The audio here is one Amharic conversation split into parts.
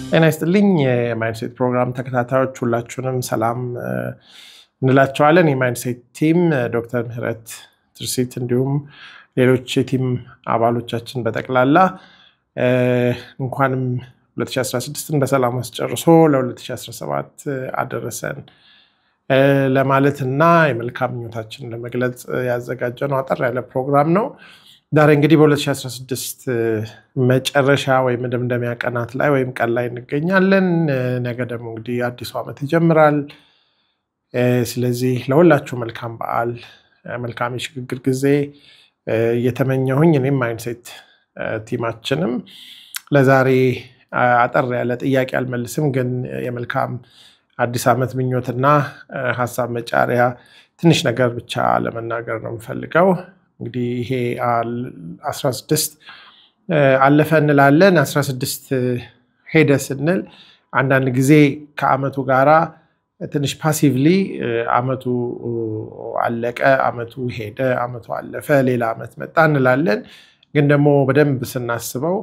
ጤና ይስጥልኝ የማይንድሴት ፕሮግራም ተከታታዮች ሁላችሁንም ሰላም እንላቸዋለን። የማይንድሴት ቲም ዶክተር ምህረት ትርሲት እንዲሁም ሌሎች የቲም አባሎቻችን በጠቅላላ እንኳንም 2016ን በሰላም አስጨርሶ ለ2017 አደረሰን ለማለት እና የመልካም ምኞታችን ለመግለጽ ያዘጋጀነው አጠር ያለ ፕሮግራም ነው። ዛሬ እንግዲህ በ2016 መጨረሻ ወይም መደምደሚያ ቀናት ላይ ወይም ቀን ላይ እንገኛለን። ነገ ደግሞ እንግዲህ አዲሱ ዓመት ይጀምራል። ስለዚህ ለሁላችሁ መልካም በዓል፣ መልካም የሽግግር ጊዜ እየተመኘሁኝ እኔም ማይንድሴት ቲማችንም ለዛሬ አጠር ያለ ጥያቄ አልመልስም፣ ግን የመልካም አዲስ ዓመት ምኞትና ሀሳብ መጫሪያ ትንሽ ነገር ብቻ ለመናገር ነው የምፈልገው። እንግዲህ ይሄ 16 አለፈ እንላለን። 16 ሄደ ስንል አንዳንድ ጊዜ ከአመቱ ጋራ ትንሽ ፓሲቭሊ አመቱ አለቀ፣ አመቱ ሄደ፣ አመቱ አለፈ፣ ሌላ አመት መጣ እንላለን። ግን ደግሞ በደንብ ስናስበው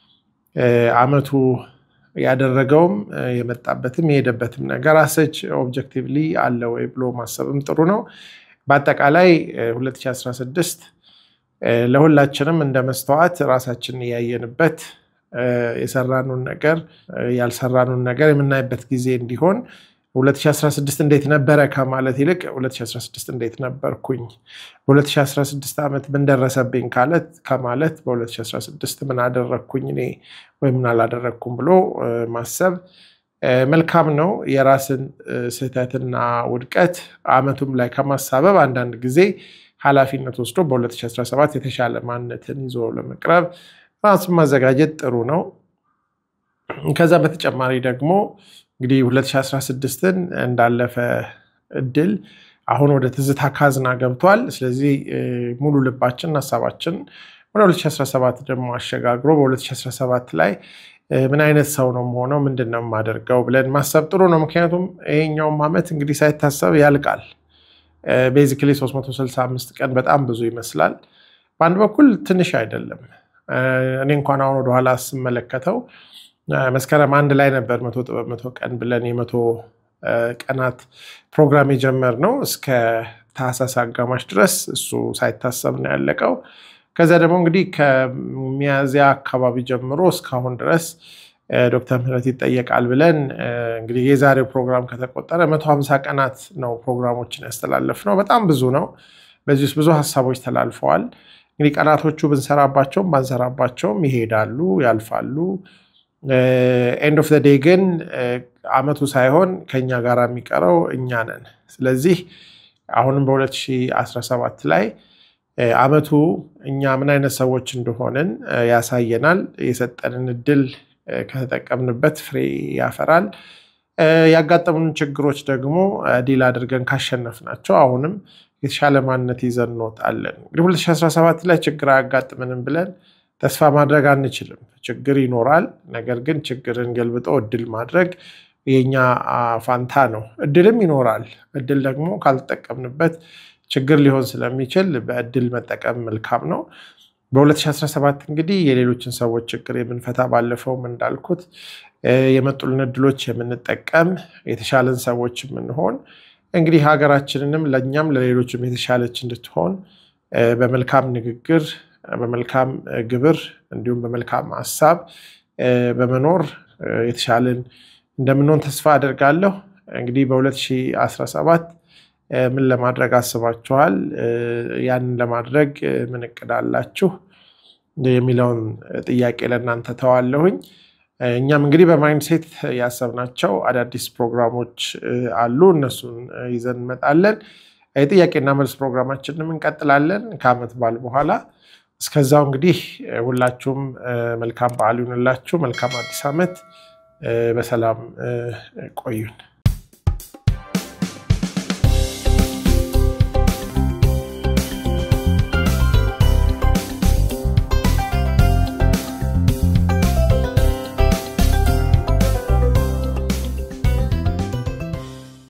አመቱ ያደረገውም የመጣበትም የሄደበትም ነገር አሰች ኦብጀክቲቭሊ አለ ወይ ብሎ ማሰብም ጥሩ ነው። በአጠቃላይ 2016 ለሁላችንም እንደ መስተዋት ራሳችንን እያየንበት የሰራኑን ነገር ያልሰራኑን ነገር የምናይበት ጊዜ እንዲሆን 2016 እንዴት ነበረ ከማለት ይልቅ 2016 እንዴት ነበርኩኝ፣ በ2016 ዓመት ምን ደረሰብኝ ካለት ከማለት በ2016 ምን አደረግኩኝ እኔ ወይም ምን አላደረግኩም ብሎ ማሰብ መልካም ነው። የራስን ስህተትና ውድቀት አመቱም ላይ ከማሳበብ አንዳንድ ጊዜ ኃላፊነት ወስዶ በ2017 የተሻለ ማንነትን ይዞ ለመቅረብ ራሱን ማዘጋጀት ጥሩ ነው። ከዛ በተጨማሪ ደግሞ እንግዲህ 2016ን እንዳለፈ እድል አሁን ወደ ትዝታ ካዝና ገብቷል። ስለዚህ ሙሉ ልባችን ሀሳባችን ወደ 2017 ደግሞ አሸጋግሮ በ2017 ላይ ምን አይነት ሰው ነው የምሆነው፣ ምንድን ነው የማደርገው ብለን ማሰብ ጥሩ ነው። ምክንያቱም ይሄኛውም ዓመት እንግዲህ ሳይታሰብ ያልቃል። ቤዚክሊ 365 ቀን በጣም ብዙ ይመስላል። በአንድ በኩል ትንሽ አይደለም። እኔ እንኳን አሁን ወደኋላ ስመለከተው መስከረም አንድ ላይ ነበር መቶ ጥበብ መቶ ቀን ብለን የመቶ ቀናት ፕሮግራም የጀመርነው እስከ ታህሳስ አጋማሽ ድረስ እሱ ሳይታሰብ ነው ያለቀው። ከዚያ ደግሞ እንግዲህ ከሚያዚያ አካባቢ ጀምሮ እስካሁን ድረስ ዶክተር ምህረት ይጠየቃል ብለን እንግዲህ የዛሬው ፕሮግራም ከተቆጠረ መቶ ሀምሳ ቀናት ነው ፕሮግራሞችን ያስተላለፍ ነው። በጣም ብዙ ነው። በዚህ ውስጥ ብዙ ሀሳቦች ተላልፈዋል። እንግዲህ ቀናቶቹ ብንሰራባቸውም ባንሰራባቸውም ይሄዳሉ፣ ያልፋሉ። ኤንድ ኦፍ ዘ ዴይ ግን አመቱ ሳይሆን ከኛ ጋር የሚቀረው እኛ ነን። ስለዚህ አሁንም በ2017 ላይ አመቱ እኛ ምን አይነት ሰዎች እንደሆንን ያሳየናል። የሰጠንን እድል ከተጠቀምንበት ፍሬ ያፈራል። ያጋጠሙን ችግሮች ደግሞ ዲል አድርገን ካሸነፍናቸው አሁንም የተሻለ ማንነት ይዘን እንወጣለን። እንግዲህ 2017 ላይ ችግር አያጋጥምንም ብለን ተስፋ ማድረግ አንችልም። ችግር ይኖራል። ነገር ግን ችግርን ገልብጦ እድል ማድረግ የኛ ፋንታ ነው። እድልም ይኖራል። እድል ደግሞ ካልተጠቀምንበት ችግር ሊሆን ስለሚችል በእድል መጠቀም መልካም ነው። በ2017 እንግዲህ የሌሎችን ሰዎች ችግር የምንፈታ ባለፈውም እንዳልኩት የመጡልን እድሎች የምንጠቀም የተሻለን ሰዎች የምንሆን እንግዲህ ሀገራችንንም ለእኛም ለሌሎችም የተሻለች እንድትሆን በመልካም ንግግር በመልካም ግብር እንዲሁም በመልካም ሀሳብ በመኖር የተሻለን እንደምንሆን ተስፋ አደርጋለሁ። እንግዲህ በ2017 ምን ለማድረግ አስባችኋል? ያንን ለማድረግ ምን እቅድ አላችሁ? የሚለውን ጥያቄ ለእናንተ ተዋለሁኝ። እኛም እንግዲህ በማይንድሴት ያሰብናቸው አዳዲስ ፕሮግራሞች አሉ። እነሱን ይዘን እንመጣለን። የጥያቄና መልስ ፕሮግራማችንም እንቀጥላለን ከዓመት በዓል በኋላ እስከዛው እንግዲህ ሁላችሁም መልካም በዓል ይሁንላችሁ። መልካም አዲስ ዓመት። በሰላም ቆዩን።